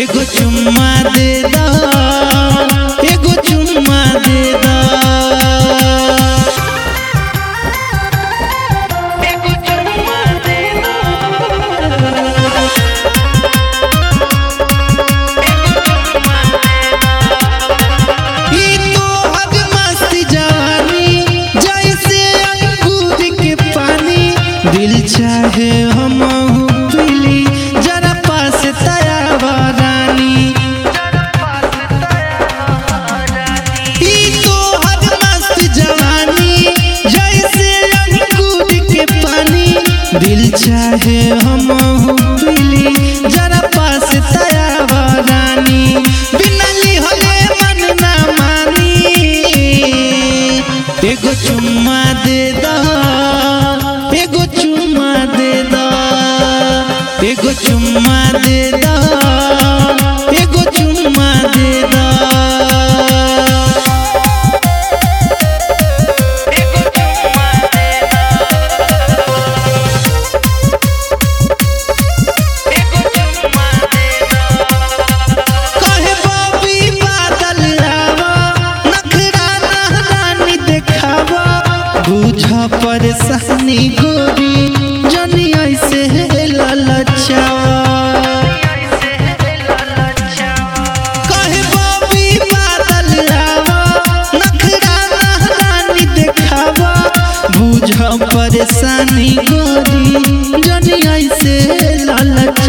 एगो चुम्मा दे दा एगो चुम्मा दे दा ई तो हद मस्त जवानी जैसे अंगूर के पानी दिल चाहे हम पीली जरा पास तयावा रानी ई तो हद मस्त जवानी जैसे अंगूर के पानी दिल चाहे हम पीली जरा पास तयावा रानी बिना लिहले मन ना मानी एगो चुम्मा दे दा एगो चुम्मा दे दा एगो चुम्मा दे दा एगो चुम्मा दे दा कहे बाबी बादल आवा नखरा नहरानी देखावा बुझ परेशानी गोरी जनी ऐसे ललचावा कहे बाबी बादल आवा नखरा नहरानी देखावा बुझ परेशानी गोरी जनी ऐसे ललचावा